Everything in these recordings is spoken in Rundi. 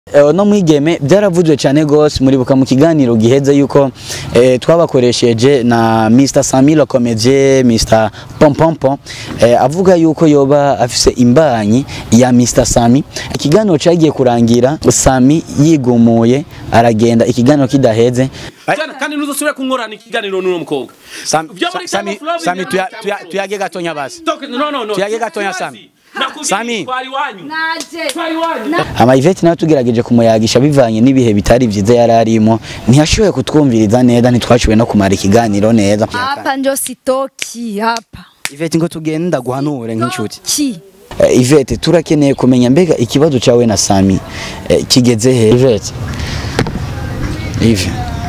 Eh, no mwigeme byaravuzwe cyane gose muribuka mu kiganiro giheze yuko eh, twabakoresheje na Mr Samilo Comedie Mr Pompompo eh, avuga yuko yoba afise imbanyi ya Mr Sami ikiganiro cyagiye kurangira Sami yigumuye aragenda ikiganiro kidaheze Jana kandi ntuzosubire kunkorana ikiganiro n'uno mukobwa. Sam- Vyo muri Sa- Sami- Time of Love Sami, ni tuya- Time of tuya- Love. tuyage gatonya basi Toke- no no no. Tuyage gatonya, Sibazi. Sami. Nakubwiye Sami. twari wanyu. naje Twari wanyu. ama Yvette nawe tugerageje kumuyagisha bivanye n'ibihe bitari vyiza yari arimo ntiyashoboye kutwumviriza neza ntitwashoboye no kumara ikiganiro neza hapa njo sitoki hapa Yvette ngo tugenda guhanure nk'inshuti ki Eh, Yvette turakeneye kumenya mbega ikibazo cyawe na Sami eh, kigeze he Yvette Yves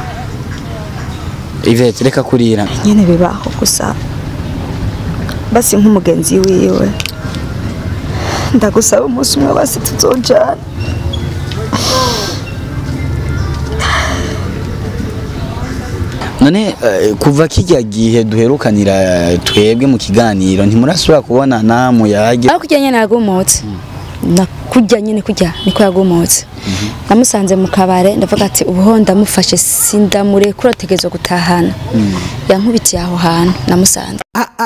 Yvette reka kurira nyene bibaho gusa basi nk'umugenzi wiwe ndagusaba umunsi umwe basi tuzojana none eh, kuva kijya gihe duherukanira eh, twebwe mu kiganiro ntimurasubira kubonana muyage aho kurya nyene yagumutse na kurya nyene kurya niko yagumutse namusanze mu kabare ndavuga ati ubuho ndamufashe sindamurekura ategerezwa gutahana yankubitiye aho hantu namusanze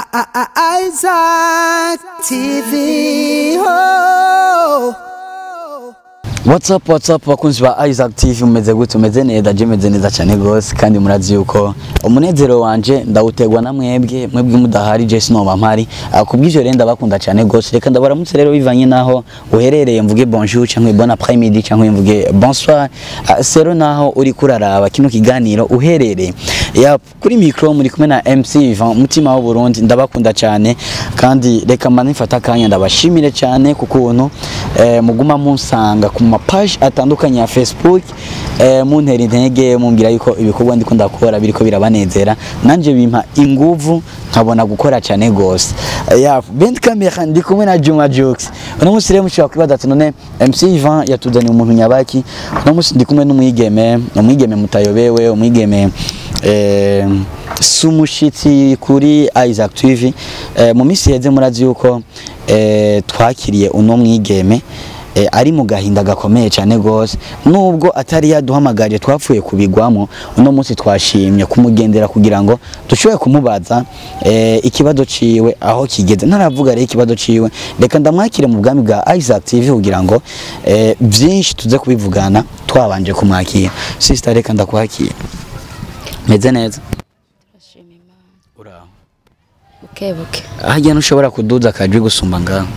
Isaac TV. Oh. What's up, what's up bakunzi ba Isaac TV mumeze gute umeze neza je meze neza cyane gose kandi murazi yuko umunezero wanje ndawutegwa na mwebwe mwebwe mudahari je sinoba mpari Ah, kubw'ivyo rero ndabakunda cyane gose reka ndabaramutse rero bivanye naho uherereye mvuge bonjour cyangwa bon après midi cyangwa mvuge bonsoir Ah, sero naho uri kuraraba kino kiganiro uherereye ya kuri micro muri kumwe na MC Ivan mutima wa Burundi ndabakunda cyane kandi reka manifata akanya ndabashimire cyane ku kuntu eh, muguma munsanga ku mapage atandukanye ya Facebook eh, muntera intege mumbwira yuko ibikorwa ndiko ndakora biriko birabanezera nanje bimpa inguvu nkabona gukora cyane gose Eh, ya bend camera ndi kumwe na Juma Jokes uno munsi rero mushobora kwibaza ati none MC Ivan yatuzaniye umuntu nyabaki uno munsi ndi kumwe n'umwigeme umwigeme mutayobewe umwigeme eh, sumushitsi kuri Isaac TV eh, mu minsi heze murazi yuko eh, twakiriye uno mwigeme eh, ari mu gahinda gakomeye cyane gose nubwo atari yaduhamagaje twapfuye kubigwamo uno munsi twashimye kumugendera kugira ngo dushobore kumubaza eh, ikibazo ciwe aho kigeze ntaravuga rero ikibazo ciwe reka ndamwakire mu bwami bwa Isaac TV kugira ngo eh, byinshi tuze kubivugana twabanje kumwakira sister reka ndakwakira meze neza uraho bukebuke harya ntushobora kuduza akajwi gusumba ngaho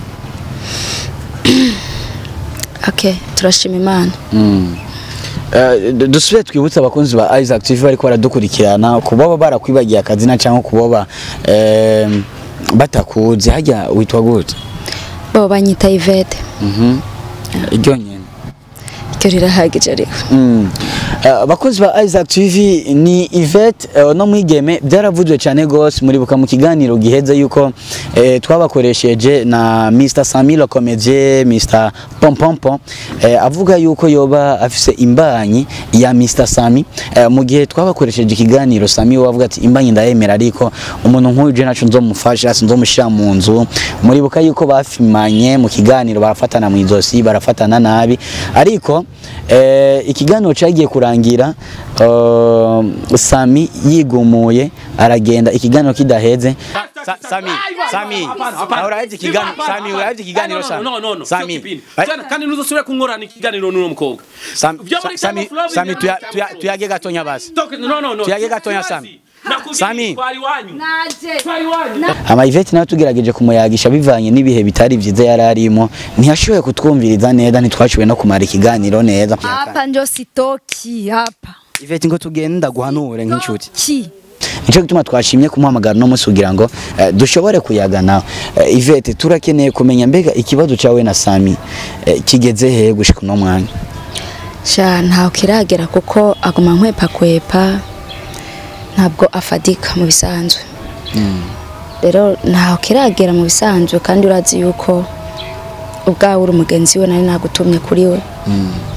okay turashima imana Mm. Eh, du- dusubire twibutse abakunzi ba Isaac TV bariko baradukurikirana kuboba barakwibagiye akazina cyangwa kuboba eh, batakuzi harya witwa gute bo banyita Yvette Mhm. iryo nyene iryo rirahagije ariko Mm. Eh, abakozi ba Isaac TV ni Yvette eh, no mwigeme byaravuzwe cyane gose muribuka mu kiganiro giheze yuko eh, twabakoresheje na Mr Samilo Comedie Mr Pompompo eh, avuga yuko yoba afise imbanyi ya Mr Sami eh, mu gihe twabakoresheje ikiganiro Sami we avuga ati imbanyi ndayemera ariko umuntu nk'uyu je naco nzomufasha sinzomushira mu nzu muribuka yuko bafimanye mu kiganiro barafatana mu izosi barafatana nabi ariko eh, ikiganiro cyagiye kurangira uh, Sami yigumuye aragenda ikiganiro kidaheze Sa- Sami Sami uraheze ikiganiro Sami uraheze ikiganiro Sami No no no. Sami Sami. Jana kandi ntuzosubire kunkorana ikiganiro n'uno mukobwa. Sam- Vyo muri Sa- Time Sami of Love Sami ni tuya- Time of tuya- Love. tuyage gatonya basi Toke- no no no. Tuyage gatonya, Sibazi. Sami. Nakubwiye Sami. twari wanyu. naje Twari wanyu. ama Yvette nawe tugerageje kumuyagisha bivanye n'ibihe bitari vyiza yari arimo ntiyashoboye kutwumviriza neza ntitwashoboye no kumara ikiganiro neza hapa njo sitoki hapa Yvette ngo tugenda guhanure nk'inshuti ki Nico gituma twashimye kumuhamagara no munsi kugira ngo eh, dushobore kuyagana eh, Yvette turakeneye kumenya mbega ikibazo cyawe na Sami eh, kigeze he gushika no mwanya sha ntaho kiragera kuko aguma nkwepa kwepa ntabwo afadika mu bisanzwe rero ntaho kiragera mu bisanzwe kandi urazi yuko ubwawe uri umugenzi we nari nagutumye kuri we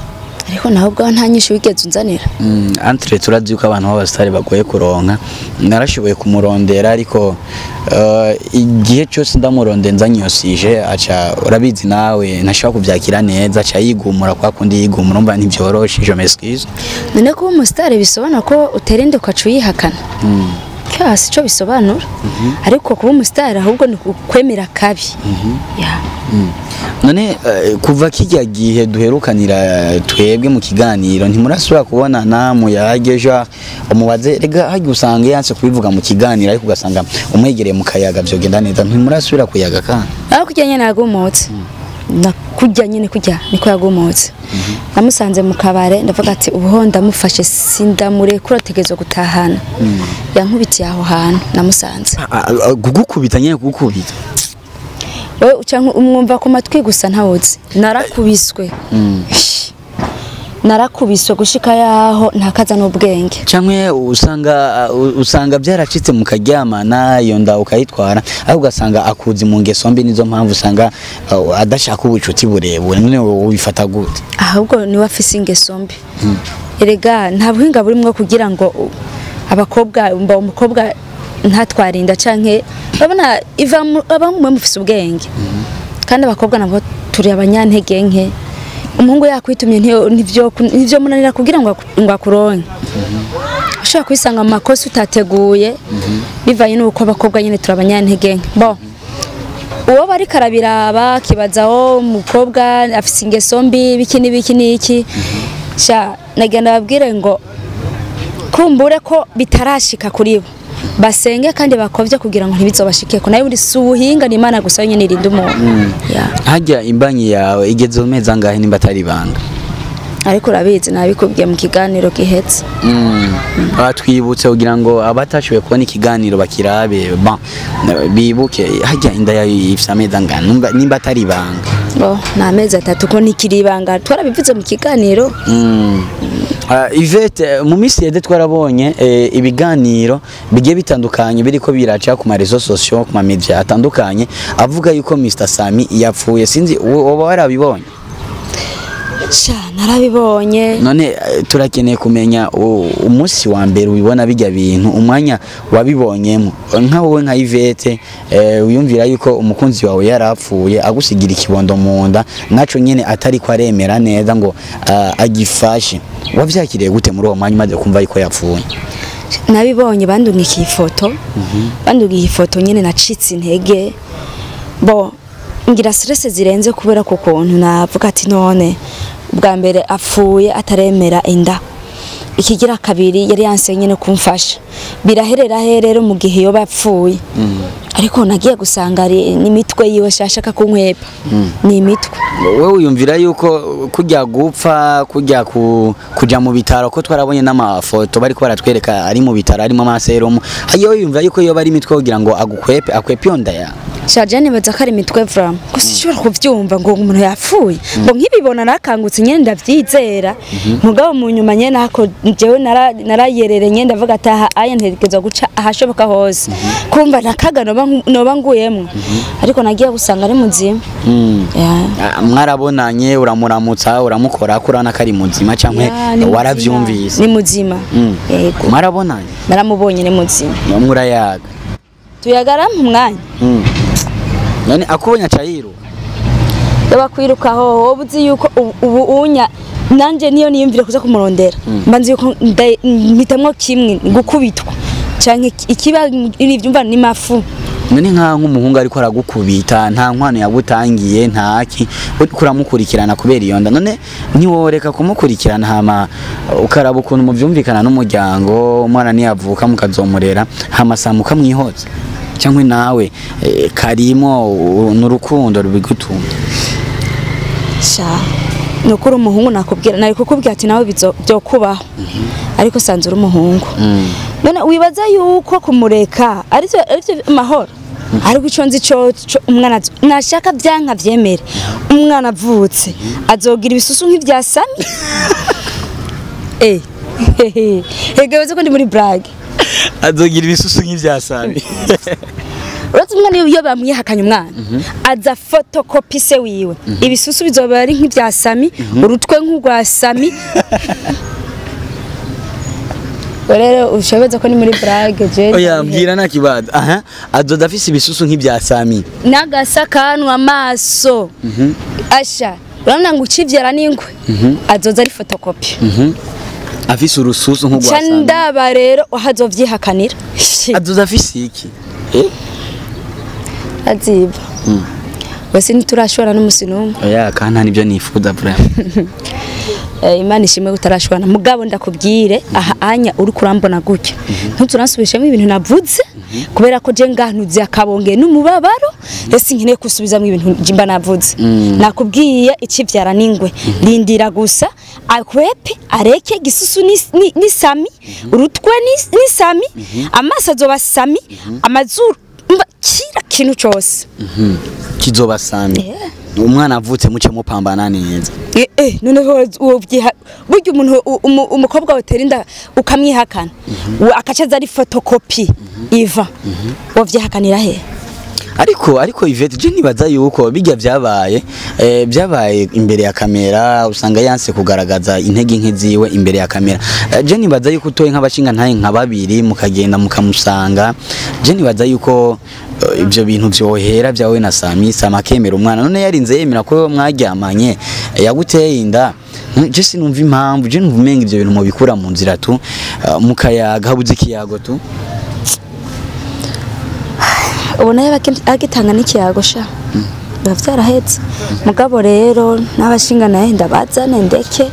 ariko nawe ubwawe nta nyinshi wigeze unzanira Mm, entre turazi yuko abantu b'abasitari bagoye kuronka narashoboye kumurondera ariko eh, igihe cyose ndamurondera nzanyosije aca urabizi nawe ntashobora kubyakira neza aca yigumura kwa kundi yigumura umva ntibyoroshe je m'excuse none kuba umusitari bisobanura ko utera inda ukaca uyihakana cyose icyo bisobanura ariko kuba umusitari ahubwo ni ukwemera kabi Ya. none eh, kuva kijya gihe duherukanira twebwe mu kiganiro ntimurasubira kubonana muyageja umubaze rega hajya usanga yanse kubivuga mu kiganiro ariko ugasanga umwegereye mu kayaga vyogenda neza ntimurasubira kuyaga kandi aho kujya nyine yagumutse na kujya nyine kujya niko yagumutse namusanze mu kabare ndavuga ati ubuho ndamufashe sindamurekura ategerezwa gutahana yankubitiye aho hantu namusanze kugukubita nyine kugukubita wowe uca nku- umwumva ku matwi gusa ntawuzi narakubiswe narakubiswe gushika yaho ntakaza n'ubwenge canke usanga uh, usanga byaracitse mu karyamana iyo nda ukayitwara ariko ugasanga akuzi mu ngeso mbi nizo mpamvu usanga uh, adashaka ubucuti burebure none wowe ubifata gute ahubwo niwe afise ingeso mbi erega nta buhinga burimwo kugira ngo u- abakobwa mba umukobwa ntatwarinda canke urabona iva mu- abamwe mufise ubwenge kandi abakobwa nabo turi abanyantege nke umuhungu yakwitumye ntiyo- ntivyo ntivyo munanira kugira ngo aku- ngo akuronke ushobora kwisanga mu makosa utateguye bivanye n'uko abakobwa nyine turi abanyantege nke bo uwo bari karabiraba kibazaho umukobwa afise ingeso mbi biki n'ibiki n'iki sha nagenda babwire ngo kumbure ko bitarashika kuri bo basenge kandi bakovye kugira ngo ntibizobashikeko nayo buri si ubuhinga ni imana gusa yonyene irinda umuntu Ya. hajya imbanyi yawe igeze mu mezi angahe nimba atari ibanga ariko urabizi nabikubwiye mu kiganiro gihetse batwibutse kugira ngo abatashoboye kubona ikiganiro bakirabe bon, bibuke hajya inda yawe ifite amezi angahe nimba nimba atari ibanga oh, ni amezi atatu ko ntikiri ibanga twarabivuze mu kiganiro Mm. Ah, Yvette mu minsi yede twarabonye eh, ibiganiro bigiye bitandukanye biriko biraca ku marezo sosiyo ku mamedia atandukanye avuga yuko Mr Sami yapfuye sinzi wo- woba warabibonye sha narabibonye none eh, turakeneye kumenya u- umunsi wa mbere ubibona bijya bintu umwanya wabibonyemo nka wowe nka Yvette eh, wiyumvira yuko umukunzi wawe yarapfuye agusigira ikibondo mu nda naco nyene atari ko aremera neza ngo ah, agifashe wavyakiriye gute muri uwo mwanya umaze kumva yuko yapfuye nabibonye bandungikiye ifoto bandungikiye ifoto nyine nacitse intege bo ngira stress zirenze kubera ku kuntu navuga ati none bwa mbere apfuye ataremera inda ikigira kabiri yari yanse nyine kumfasha biraherera he rero mu gihe yoba yapfuye ariko nagiye gusanga ari n'imitwe yiwe shashaka kunkwepa ni imitwe wowe wiyumvira yuko kujya gupfa kujya ku, kuja mu bitaro ko twarabonye n'amafoto bariko baratwereka ari mu bitaro arimo amaserumu hagiye wiyumvira yuko yoba ari imitwe kugira ngo agukwepe akwepe iyo nda yawe shaje nibaza ko ari imitwe vrama gusa ishobora kuvyumva ngo umuntu yapfuye ngo nkibibona nakangutse nyene ndavyizera mugabo mu nyuma nyene hako jewe nara- narayerere nyene ndavuga ati aha aya ntegerezwa guca ahashoboka hose kumva nakaga noba nku- noba nguyemwo ariko nagiye gusanga ari muzima Mm. Ya. Ah, mwarabonanye uramuramutsa uramukora ko urabona ko ari muzima cyangwa Ya, ni muzima. waravyumvise ni muzima Mm. yego mwarabonanye naramubonye ni muzima namwe urayaga tuyagara mu mwanya Mm. none akubonye acayiruka yaba kwirukaho wowe uzi yuko ubu- ubu unya nanje niyo niyumvira kuza kumurondera mba nzi yuko nda- mpitamwo kimwe gukubitwa canke ikiba ivyumva ni mafu none nkaho nk'umuhungu ariko aragukubita nta nkwano yagutangiye ntaki uriko uramukurikirana kubera iyo nda none ntiworeka kumukurikirana hama ukaraba ukuntu muvyumvikana n'umuryango umwana niyavuka mukazomurera hama saa mukamwihoza cyangwa nawe eh, karimo u- n'urukundo rubigutunga sha nukuri umuhungu nakubwira nari kukubwira ati nawe bizo- vyokubaho ariko sanze uri umuhungu none wibaza yuko kumureka arivyo arivyo mahoro ariko ico nzi co co umwana azo- nashaka vyanka vyemere umwana avutse azogira ibisusu nk'ivya sami eh hehe hega ko ndi muri brag azogira ibisusu nk'ivyasabi uretse umwana iyo- iyo bamwihakanye umwana aza fotokopi se wiwe ibisusu bizoba ari nk'ibya sami urutwe nk'urwa sami rero ushobeza ko ni muri brage je oya mbwira nta kibazo aha azoza afise ibisusu nk'ibya sami n'agasakanwa amaso asha urabona ngo ukivyara n'ingwe azoza ari fotokopi afise urususu nk'urwa ca sami ndaba rero ahazovyihakanira azoza afise iki Eh? aziba wese ntiturashobora n'umusi n'umwe oya kandi nta nibyo nifuza vraiment Eh, imana ishimwe utarashobora mugabo ndakubwire aha anya uri kurambona gutya ntuturansubishemo ibintu navuze kubera ko je ngantuze akabonge n'umubabaro ese nkeneye kusubizamo ibintu mba navuze nakubwiye ikivyara n'ingwe rindira gusa akwepe areke gisusu ni- ni- n'isami urutwe ni- n'isami amaso azoba sami amazuru mba kira kintu cose kizoba sami umwana avutse muce mupambana neza Eh, eh, noneho wobyiha burya umuntu u- umu- umukobwa watera inda ukamwihakana we akaca aza ari fotokopi iva wovyihakanira he ariko ariko Yvette je nibaza yuko bijya byabaye eh, byabaye imbere ya kamera usanga yanse kugaragaza intege nke ziwe imbere ya kamera eh, je nibaza yuko utoye nk'abashinga ntaye nka babiri mukagenda mukamusanga je nibaza yuko eh, ibyo bintu vyohera byawe na Sami Sami akemera umwana none yarinze yemera ko mwaryamanye eh, yaguteye inda Mm, je sinumva impamvu je numva umenga ivyo bintu mubikura mu nzira tu eh, mukayaga habuze ikiyago tu ubona yaba agitanga n'ikiyago sha biba vyarahetse mugabo rero n'abashinga naye ndabazane ndeke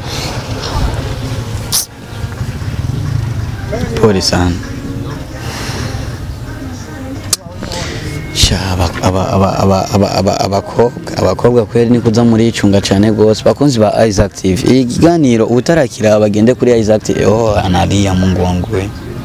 pole sana sha aba- aba- aba- aba- aba- aba- abakobwa abakobwa kweri ni kuza muri icunga cyane rwose bakunzi ba Isaac TV iyi kiganiro utarakira bagende kuri Isaac TV oh analia Mungu wangu we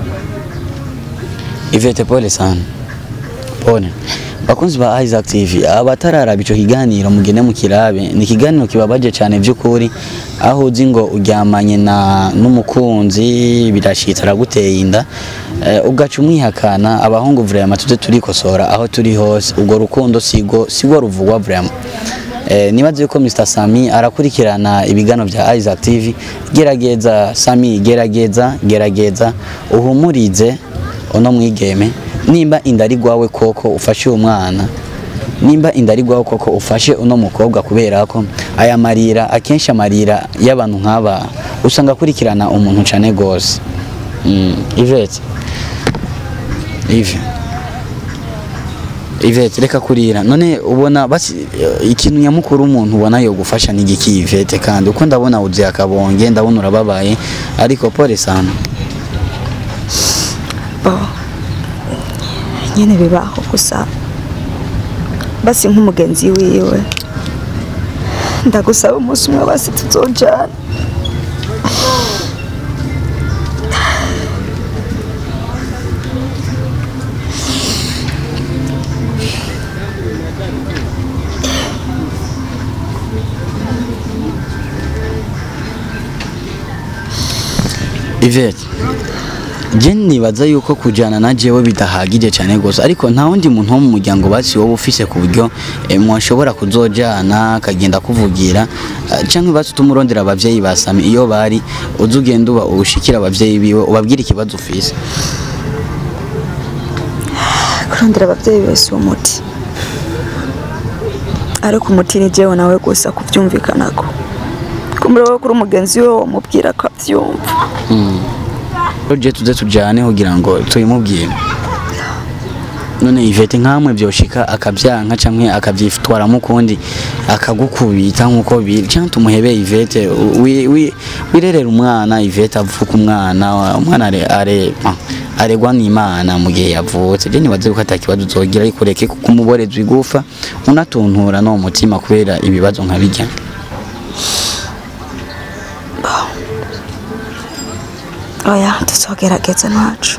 Ivete pole sana pole bakunzi ba Isaac TV abatararaba ico kiganiro mugende mukirabe ni ikiganiro kibabaje cyane by'ukuri aho uzi ngo uryamanye na n'umukunzi birashitse araguteye inda eh, ugaca umwihakana abahungu vraiment tuze turikosora aho turi hose ubwo rukundo sigo sigo ruvugwa vraiment Eh, nibaze yuko Mr Sami arakurikirana ibigano bya Isaac TV gerageza Sami gerageza gerageza uhumurize uno mwigeme nimba inda ari gwawe koko ufashe uwo mwana nimba inda ari gwawe koko ufashe uno mukobwa kubera ko aya marira akenshi amarira y'abantu nk'aba usanga akurikirana umuntu cane gose mm. Yvette Yves Yvette reka kurira none ubona basi eh, ikintu nyamukuru umuntu ubona yo gufasha ni igiki Yvette kandi uko ndabona uzi akabonge ndabona urababaye ariko pole sana bo nyene bibaho gusa basi nk'umugenzi wiwe ndagusaba umunsi umwe basi tuzojana Yvette je nibaza yuko kujana na jewe bidahagije cyane gose ariko nta wundi muntu wo mu muryango basi wowe ufise ku buryo eh, mwashobora kuzojana akagenda kuvugira eh, canke basi tumurondera abavyeyi basami iyo bari uza ugenda uba ushikira abavyeyi biwe ubabwira ikibazo ufise kurondera ababyeyi bese uwo muti ariko umuti ni jewe nawe gusa kubyumvikanako kumureba kuri umugenzi we wamubwira ko abyumva je tuze tujane kugira ngo tuyimubwire none Yvette nkamwe byoshika akabyanka canke akavyitwaramo ukundi akagukubita nkuko biri canke tumuhebe Yvette wi- wi- wirerera umwana Yvette avuka umwana umwana are are ah, aregwa n'Imana mu gihe yavutse je nibaze ko atakibazo uzogira ariko reke kumuboreza igufa unatuntura no mu mutima kubera ibibazo nka bijya oya tuzogerageza ntacu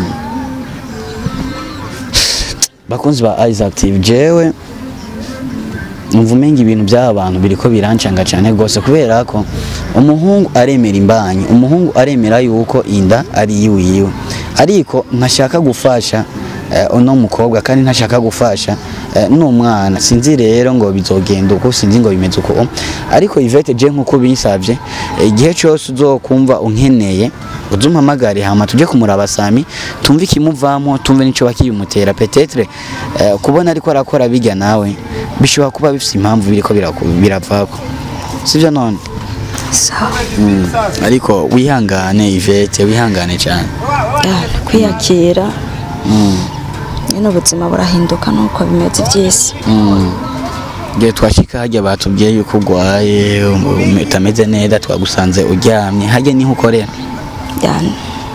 bakunzi ba Isaac TV jewe numva umenga ibintu by'aba bantu biriko birancanga cyane gose kubera ko umuhungu aremera imbanyi umuhungu aremera yuko inda ari yiwe yiwe ariko nkashaka gufasha eh, uno mukobwa kandi ntashaka gufasha eh, n'umwana sinzi rero ngo bizogenda uko sinzi ngo bimeze uko ariko Yvette je nkuko binsavye eh, igihe cyose uzokumva unkeneye uzumpamagare hama tuje kumuraba Sami tumve ikimuvamo tumve nico bakibimutera petetre eh, kubona ariko arakora bijya nawe bishobora kuba bifite impamvu biriko biraku- biravako sivyo none sawa Mm. ariko wihangane Yvette wihangane cyane Ya, kwiyakira nyine ubuzima burahinduka nuko bimeze by'isi igihe twashika hajya batubwiye yuko urwaye um- utameze neza twagusanze uryamye hajya niho ukorera Yani,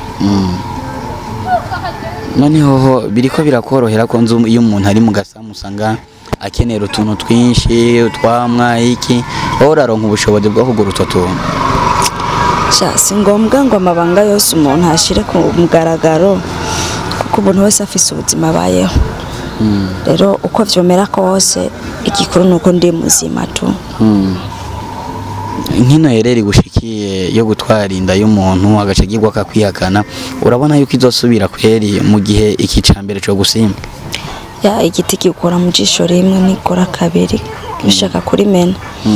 noneho ho biriko birakorohera ko nzu iyo umuntu ari mu gasamu usanga akenera utuntu twinshi utwamwa iki wowe uraronka ubushobozi bwo kugura utwo tuntu sha si ngombwa ngo amabanga yose umuntu ashire ku mugaragaro kuko umuntu wese afise ubuzima abayeho rero uko vyomera kose igikuru ni uko ndi muzima tu nkino yereri gushikiye yo gutwara inda y'umuntu agaca agirwa akakwihakana urabona yuko izosubira kweri mu gihe iki cambere co gusimba ya igiti gikura mu jisho rimwe nikora kabiri bishaka kurimena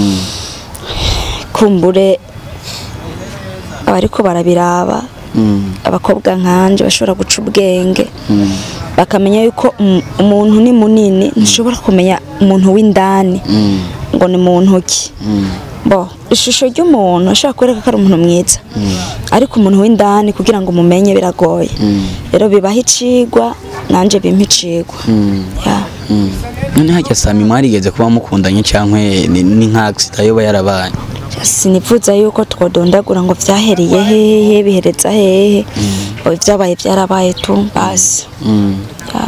kumbure abariko barabiraba abakobwa nkanje bashobora guca ubwenge bakamenya yuko um- umuntu ni munini ntushobora kumenya umuntu w'indani ngo ni muntu ki bo ishusho ry'umuntu ashobora kwereka ko ari umuntu mwiza ariko umuntu w'indani kugira ngo umumenye biragoye rero bibaho icigwa nanje bimpa icigwa Ya. none hajya sami mwarigeze kuba mukundanye cyangwa ni ni nka accident yoba yarabaye sinifuza yuko twodondagura ngo vyahereye hehe bihereza hehe oya vyabaye vyarabaye tu basi Ya.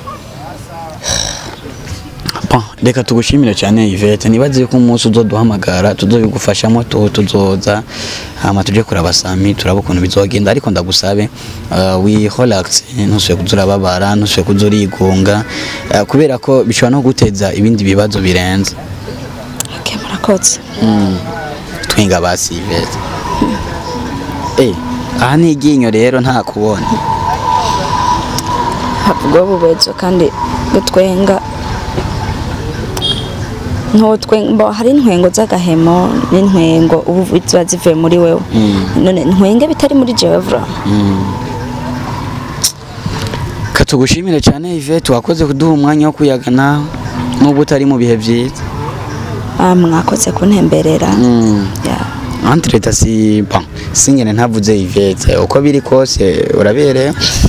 Bon, reka tugushimire cyane Yvette nibaze yuko umunsi uzoduhamagara tuzobigufashamo tu tuzoza hama tuje kuraba sami turaba ukuntu bizogenda ariko ndagusabe uh, wi relax ntusubire kuza urababara ntusubire kuza urigunga uh, kubera ko bishobora no guteza ibindi bibazo birenze Okay, murakoze twinga basi Yvette eh aha ni iryinyo rero nta kubona havugwa bubezo kandi gutwenga ntutwenga hari intwengo z'agahemo n'intwengo ubu ziba zivuye muri wewe none ntwenge bitari muri jewe vura katugushimire cyane Yvette wakoze kuduha umwanya wo kuyagana nubwo utari mu bihe byiza Ah, mwakoze kuntemberera Ya. Entreta si bon singene ntavuze Yvette uko biri kose urabereye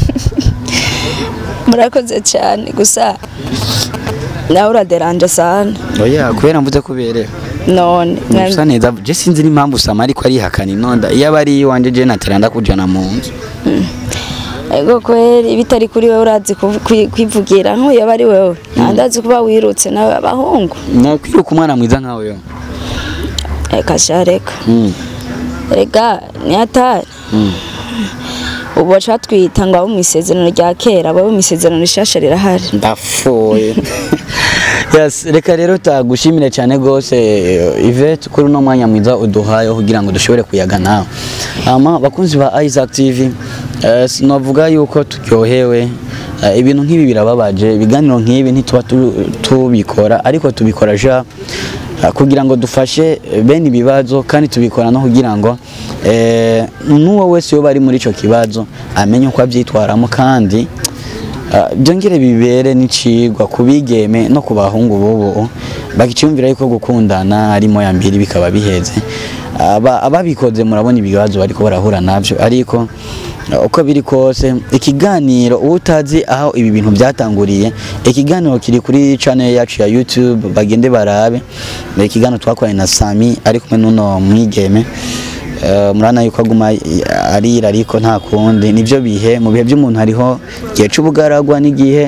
murakoze cyane gusa nawe uraderanje sana oya kubera mvuze kubereye none usa neza je sinzi n'impamvu Sama ariko arihakana inonda iyo aba ari iwanje je natera ndakujana mu nzu ego kweri bitari kuri wewe urazi kuv- kwi- kwivugira nk'uyu aba ari wewe ntandazi kuba wirutse nawe abahungu nakwiruka umwana mwiza nkawe yo reka sha reka Mm. rega ni atari ubu baca twita ngo abo mu isezerano rya kera abo mu isezerano rishasha rirahari ndafoye yes reka rero tagushimire cyane gose eh, Yvette kuri uno mwanya mwiza uduhaye kugira ngo dushobore kuyaga nawe ama bakunzi ba Isaac TV eh, sinavuga yuko turyohewe eh, ibintu nk'ibi birababaje ibiganiro nk'ibi ntituba tu- tubikora ariko tubikora ja eh, kugira ngo dufashe eh, bene ibibazo kandi tubikora no kugira ngo eh, n'uwo wese yoba ari muri ico kibazo amenye uko abyitwaramo kandi Ah, byongere bibere n'icigwa ku bigeme no ku bahungu bobo bakicumvira yuko gukundana arimo ya mbiri bikaba biheze Aba- ababikoze murabona ibibazo bariko barahura navyo ariko ah, uko biri kose ikiganiro uwo utazi aho ibi bintu byatanguriye ikiganiro kiri kuri channel yacu ya YouTube bagende barabe ni ikiganiro twakoranye na Sami ari kumwe n'uno mwigeme Eh, murana yuko aguma arira ariko nta kundi nivyo bihe mu bihe by'umuntu hariho igihe c'ubugaragwa n'igihe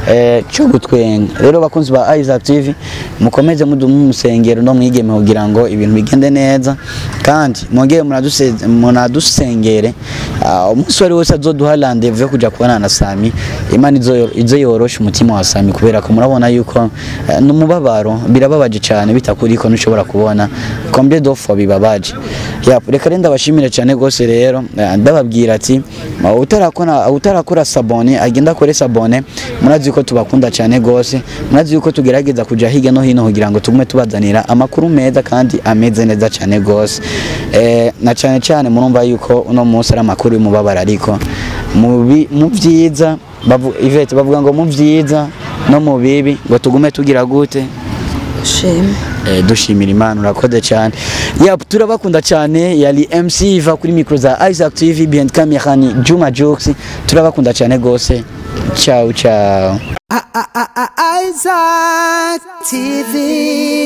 eh, cyo gutwenga rero bakunzi ba Isaac TV mukomeze mudumu musengero no mwigeme kugira ngo ibintu bigende neza kandi mwongere munaduse- munadusengere Ah, umunsi wari wose azoduha rendezvous yo kuja kubona na Sami Imana izo izo yorosha umutima wa Sami kubera ko murabona yuko eh, n'umubabaro birababaje cyane bitakuriko ntushobora kubona combien de fois bibabaje Yap, reka renda bashimire cyane gose rero eh, ndababwira ati ma- utarakora utarakora sabone agenda akore sabone murazi yuko tubakunda cyane gose murazi yuko tugerageza kuja hirya no hino kugira ngo tugume tubazanira amakuru meza kandi ameze neza cyane gose eh, na cyane cyane murumva yuko uno munsi ari amakuru y'umubabaro ariko mu bi- mu byiza bavu- Yvette bavuga ngo mu byiza no mu bibi ngo tugume tugira gute sheme Eh, dushimira imana urakoze cyane yap turabakunda cyane yari mc iva kuri mikro za isaac tv behind camera ni juma jokes turabakunda cyane gose ciao ciao I- I- I- I- Isaac TV.